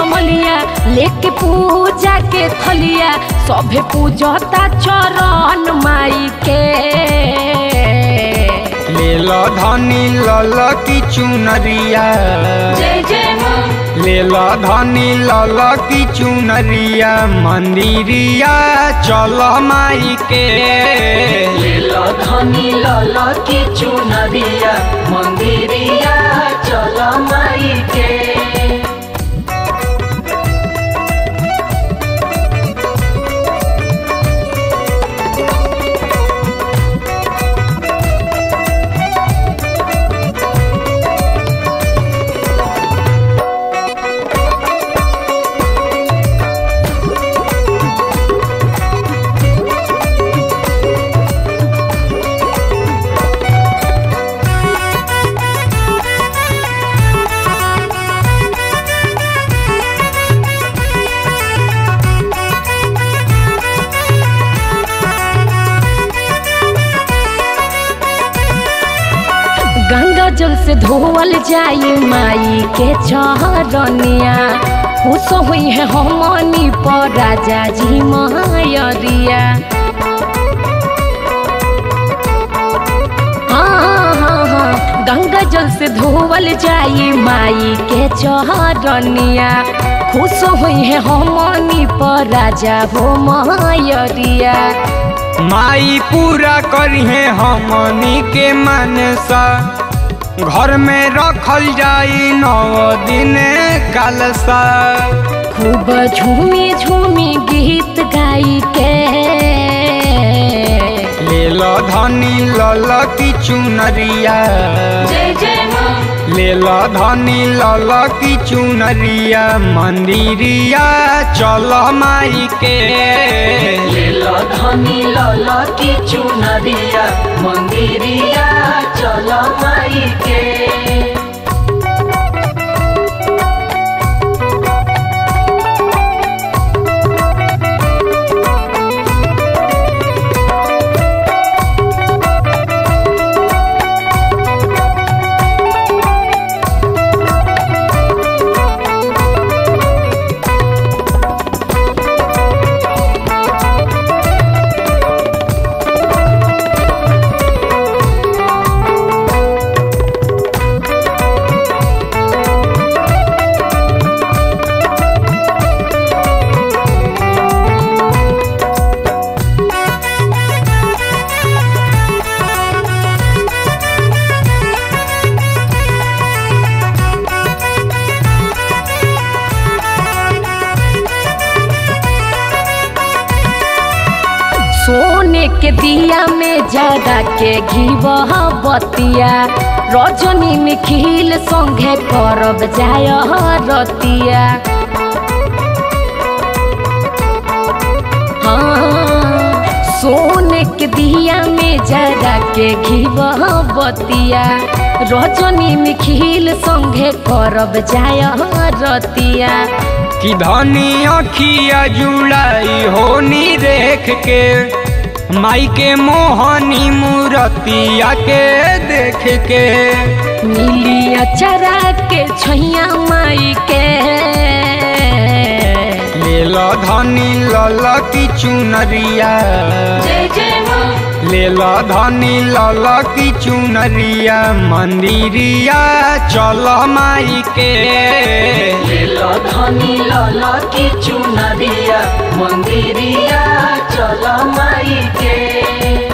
कमलिया लेके पूजा के थलिया सभे पूजता चरण माई के ले लो धनी लल की चुनरिया जय जय माँ ले लो धनी लल की चुनरिया मंदिरिया चल माई के लीला धनी लाला की चुनरिया मंदिरिया चल माई के गंगा जल से धोवल जाई माई के चरनिया खुश हुई है हमनी पर राजा जी मायरिया हाँ हाँ हाँ गंगा जल से धोवल जाई माई के चरनिया खुश हुई है हमनी पर राजा हो मायरिया माई पूरा करिहे हमनी के मनसा घर में रखल जाई नौ दिन कलसा खूब झूमी झूमी गीत गाई के ले लो धनी लल की चुनरिया जय जय माँ ले लो धनी लल की चुनरिया मंदिरिया चल माई के लीला धनी लाला की चुनरिया मंदिरिया चल माई के सोने के दिया में जगा के घीवह बतिया रजनी में खिल संगे करब जाय रतिया हाँ, सोने के दिया में जगा के घीवह बतिया रजनी में खिल संगे करब जाय रतिया कि धनी अखिया जुड़ाई होनी देख के माई के मोहनी मूरतिया के देख के मिलिया चरा के छैया माई के ले लो धनी लल की चुनरिया जय जय माँ ले लो धनी लल की चुनरिया मंदिरिया चल माई के लीला धनी लाला की चुनरिया मंदिरिया चल माई के